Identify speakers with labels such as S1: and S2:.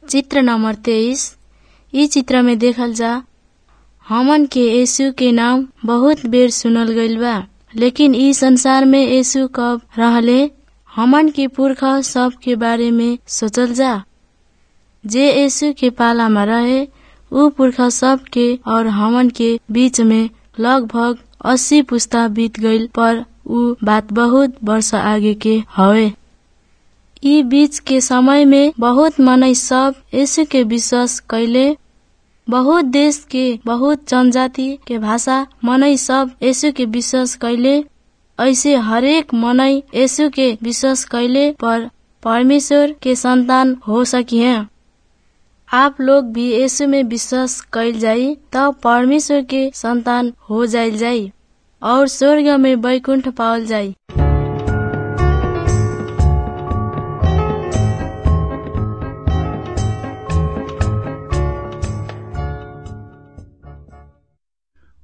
S1: चित्र नंबर तेईस इ चित्र में देखल जा हमन के यीशु के नाम बहुत बेर सुनल गईल बा लेकिन इ संसार में यीशु कब रहले हमन के पुरखा सब के बारे में सोचल जा जे यीशु के पाला में रहे उ पुरखा सब के और हमन के बीच में लगभग अस्सी पुस्ता बीत गईल पर उ बात बहुत वर्ष आगे के हवे इ बीच के समय में बहुत मनई सब यीशु के विश्वास कैले बहुत देश के बहुत जनजाति के भाषा मनई सब यीशु के विश्वास कैले ऐसे हरेक मनई यीशु के विश्वास कैले पर परमेश्वर के संतान हो सकी है आप लोग भी यीशु में विश्वास कैल जाई तब परमेश्वर के संतान हो जाइल जाई और स्वर्ग में बैकुंठ पावल जाई